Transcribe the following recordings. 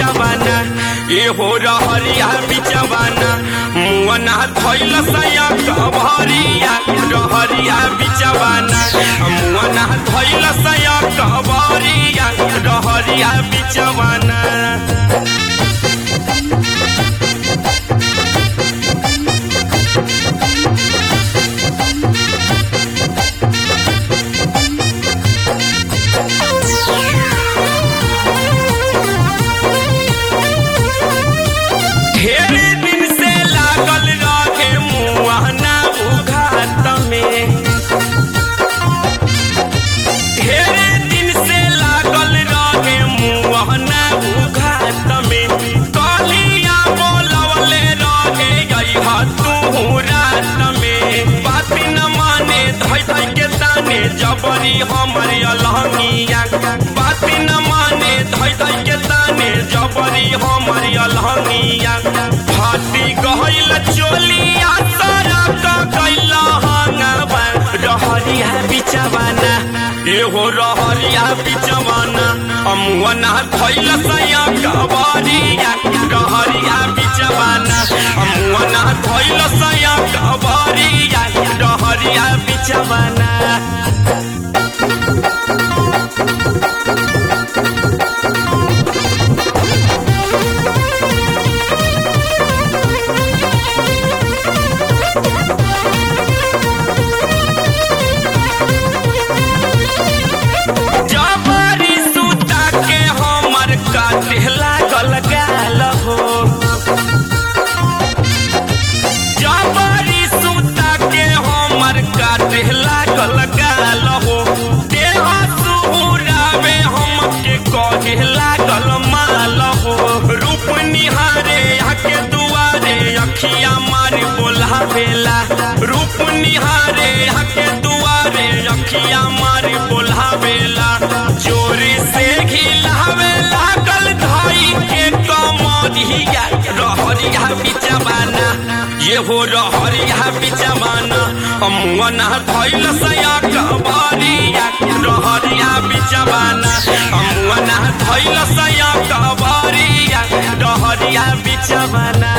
बिचवाना ए हो रहरिया बिचवाना मुअना धैल सया कभरिया रहरिया बिचवाना मुअना धैल सया कभरिया रहरिया बिचवाना ढेर दिन से लागल रहे मुआना उघात में ढेर दिन से लागल रहे मुआना उघात में कलिया बोलवले रहे गईहा तू रात में बात न माने धई धई के ताने जबरी हमर अलहंगिया बात न माने धई धई के ताने जबरी हमर अलहंगिया फाटी गहल चोलिया सारा का कैला हंगवा रहरिया बिचवाना एहो रहरिया बिचवाना अमुअना धैल सया कबरिया रहरिया बिचवाना अमुअना धैल सया कबरिया रहरिया बिचवाना जबरी सूता के हमर काटे लागल गाल हो जबरी सूता के हमर काटे लागल गाल हो देह सुहुरावे हमके कहे लागल माल हो रूप निहारे आके दुआरे अखिया मार बोलावेला रूप निहारे आके दुआरे अखिया मार बोलावेला जोरी से घिलावे लागल धाई के कमरिया रहरिया बिचवाना ये हो रहरिया बिचवाना अमुअना धैल सया कबरिया रहरिया बिचवाना अमुअना धैल सया कबरिया रहरिया बिचवाना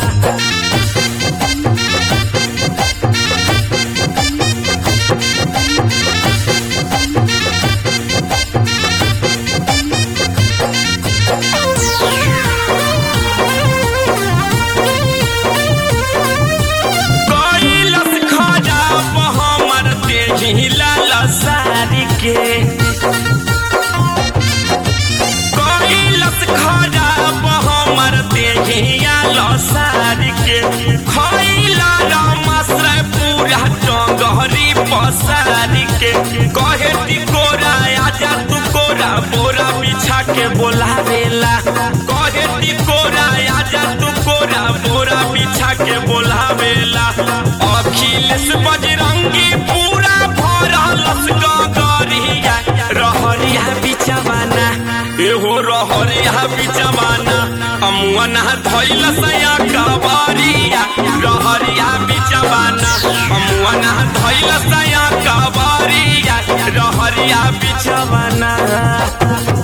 कैलस खराब हमर देही लाल सारी के कैलस खराब हमर देही लाल सारी के खैला रामाश्रय पूरा टंगहरी पसारी के कहे टिकोरा आजा तू कोरा बोरा बिछा के बोलावेला कहे टिकोरा आजा तू कोरा बोरा बिछा के बोलावेला अखिलेश बजरंगी पूरा भरलस गगरिया रहरिया बिचवाना एहो रहरिया बिचवाना अमुअना धैल सया कबरिया रहरिया बिचवाना अमुअना धैल सया कबरिया रहरिया बिचवाना